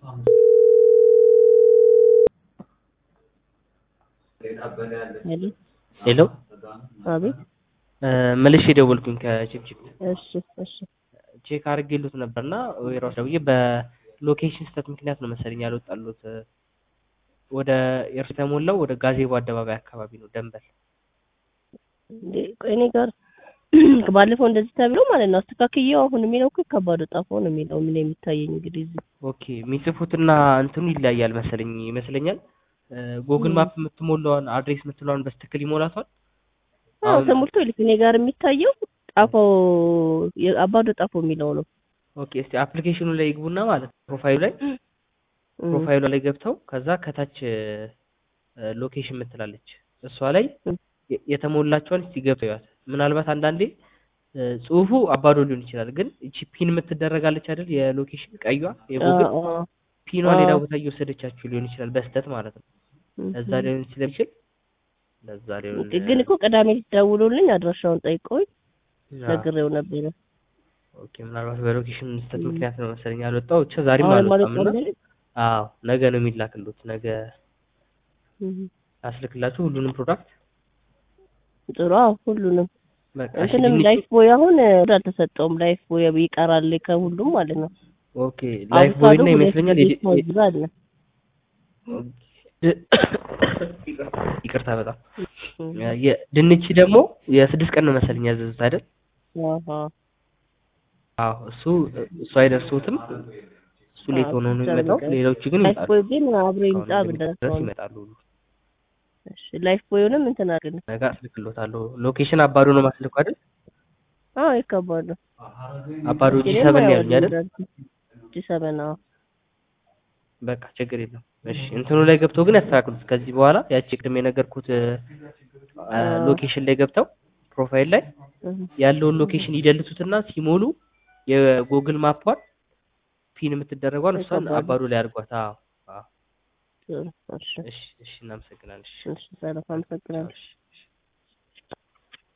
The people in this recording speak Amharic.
ሄሎ አቤት መልሼ ደወልኩኝ ከቺፕቺፕ እሺ እሺ ቼክ አድርጌሉት ነበርና ወይራስ ደውዬ በሎኬሽን ስህተት ምክንያት ነው መሰለኝ ያልወጣሉት ወደ ኤርስ የተሞላው ወደ ጋዜቦ አደባባይ አካባቢ ነው ደንበል እንዴ ቆይ እኔ ጋር ባለፈው እንደዚህ ተብሎ ማለት ነው አስተካክዬው አሁን የሚለው እኮ ከባዶ ጣፎ ነው የሚለው ምን የሚታየኝ እንግዲህ እዚህ ኦኬ የሚጽፉትና እንትኑ ይለያያል መሰለኝ ይመስለኛል ጎግል ማፕ የምትሞላዋን አድሬስ የምትለዋን በስትክክል ይሞላቷል አዎ ተሞልቶ ይልክ እኔ ጋር የሚታየው ጣፎ አባዶ ጣፎ የሚለው ነው ኦኬ እስቲ አፕሊኬሽኑ ላይ ይግቡና ማለት ነው ፕሮፋይሉ ላይ ፕሮፋይሉ ላይ ገብተው ከዛ ከታች ሎኬሽን የምትላለች እሷ ላይ የተሞላቸውን እስቲ ገብተው ያት ምናልባት አንዳንዴ ጽሁፉ አባዶ ሊሆን ይችላል ግን እቺ ፒን የምትደረጋለች አይደል የሎኬሽን ቀዩዋ የጉግል ፒኗ ሌላ ቦታ እየወሰደቻችሁ ሊሆን ይችላል በስተት ማለት ነው ለዛ ሊሆን ስለሚችል ለዛ ሊሆን ግን እኮ ቅዳሜ ደውሎልኝ አድራሻውን ጠይቀውኝ ነግሬው ነበረ ኦኬ ምናልባት በሎኬሽን ስህተት ምክንያት ነው መሰለኝ ያልወጣው ብቻ ዛሬም አልወጣም እና አዎ ነገ ነው የሚላክሉት ነገ አስልክላችሁ ሁሉንም ፕሮዳክት ጥሩ አዎ ሁሉንም በቃ እንትንም ላይፍ ቦይ አሁን አልተሰጠውም ላይፍ ቦይ ይቀራል ከሁሉም ማለት ነው ኦኬ ላይፍ ቦይ እና ይመስለኛል አለ ይቅርታ በጣም ድንች ደግሞ የስድስት ቀን ነው መሰለኝ ያዘዙት አይደል አዎ እሱ እሱ አይደርሱትም እሱ ሌት ሆኖ ነው የሚመጣው ሌሎቹ ግን ላይፍ ቦይ ግን አብሮ ይምጣ ድረስ ይመጣሉ ሁሉ እሺ ላይፍ ቦዩንም እንትን አድርግ ነገ አስልክሎታለሁ ሎኬሽን አባዶ ነው ማስልኩ አይደል አዎ ይከባሉ አባዶ ጂ ሰበን ያሉኝ አይደል ጂ ሰበን አዎ በቃ ችግር የለም እሺ እንትኑ ላይ ገብተው ግን ያስተካክሉት ከዚህ በኋላ ያቺ ቅድም የነገርኩት ሎኬሽን ላይ ገብተው ፕሮፋይል ላይ ያለውን ሎኬሽን ይደልቱትና ሲሞሉ የጉግል ማፓን ፒን የምትደረጓን እሷን አባዶ ላይ አድርጓት አዎ እሺ እሺ እናመሰግናለን እሺ ሰላም አመሰግናለሁ